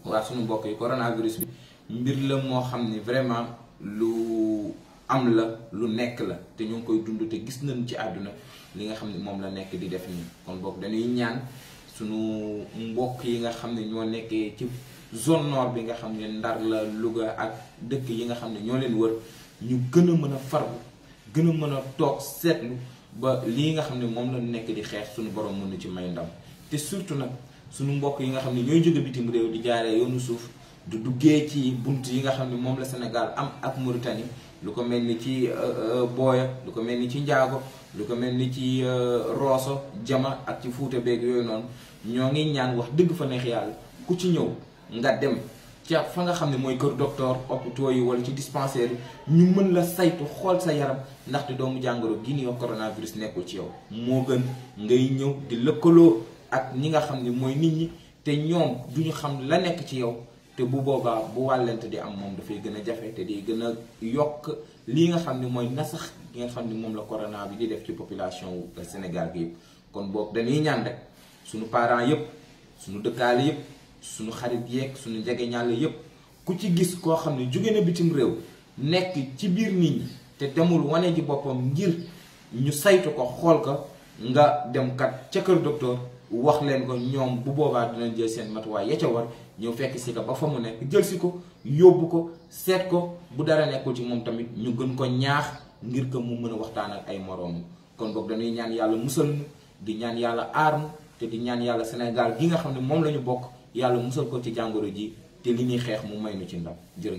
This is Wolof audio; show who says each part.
Speaker 1: waa suñu mbokk yi coronavirus bi mbir la moo xam ni vraiment lu am la lu nekk la te ñu ngi koy dund te gis nañ ci àdduna li nga xam ne moom la nekk di def nii kon boog dañuy ñaan suñu mbokk yi nga xam ne ñoo nekkee ci zone nord bi nga xam ne Ndar la Louga ak dëkk yi nga xam ne ñoo leen wër ñu gën a mën a farbu gën a mën a toog seetlu ba lii nga xam ne moom la nekk di xeex suñu borom mën na ci may ndam te surtout nag suñu mbokk yi nga xam ne ñooy jóge bitim réew di jaaree yoonu suuf du duggee ci bunt yi nga xam ne moom la Sénégal am ak Mauritanie lu ko mel ni ci Booya lu ko mel ni ci Njaago lu ko mel ni ci Rosso Jama ak ci Fuuta beeg yooyu noonu ñoo ngi ñaan wax dëgg fa neex yàlla ku ci ñëw nga dem ca fa nga xam ne mooy kër docteur hôpitaux yi wala ci dispensaire yi ñu mën la saytu xool sa yaram ndaxte doomu jàngoro gi ñuy wax coronavirus nekkul ci yow moo gën ngay ñëw di lëkkaloo ak ñi nga xam ne mooy nit ñi te ñoom duñu xam la nekk ci yow te bu boobaa bu wàllante di am moom dafay gën a jafe te di gën a yokk lii nga xam ne mooy nasax gi nga xam ne moom la corona bi di def ci population wu Sénégal gi yëpp kon boog dañuy ñaan rek suñu parents yëpp suñu dëkkaale yëpp suñu xarit yeeg suñu jege ñàll yëpp ku ci gis koo xam ne jóge na bitim réew nekk ci biir nit ñi te demul wane ji boppam ngir ñu saytu ko xool ko nga dem kat ca kër docteur wax leen ko ñoom bu boobaa dinañ jël seen matuwaay ya ca war ñëw fekk si ko ba fa mu nekk jël si ko yóbbu ko seet ko bu dara nekkul ci moom tamit ñu gën ko ñaax ngir ko mu mën a waxtaan ak ay moroom kon boog dañuy ñaan yàlla musal nu di ñaan yàlla aar nu te di ñaan yàlla Sénégal gi nga xam ne moom la ñu bokk yàlla musal ko ci jàngoro ji te li ñuy xeex mu may nu ci ndam jërë